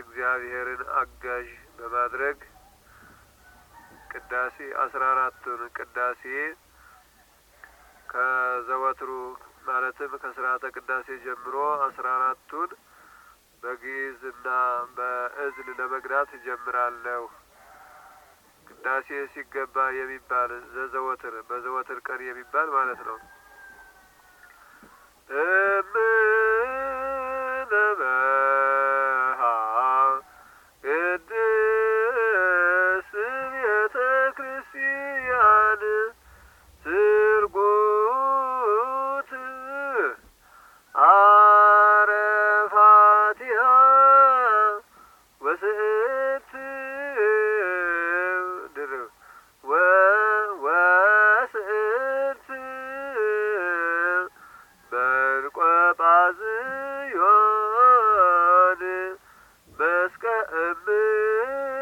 እግዚአብሔርን አጋዥ በማድረግ ቅዳሴ አስራ አራቱን ቅዳሴ ከዘወትሩ ማለትም ከስርዓተ ቅዳሴ ጀምሮ አስራ አራቱን በግዕዝና በእዝል ለመቅዳት እጀምራለሁ። ቅዳሴ ሲገባ የሚባል ዘዘወትር በዘወትር ቀን የሚባል ማለት ነው። እምነበሃ ቅድስት ቤተ ክርስቲያን ስርጉት አረፋቲሃ ወስእት ድርብ ወስእት በርቆጳዝዮን መስቀ እምነ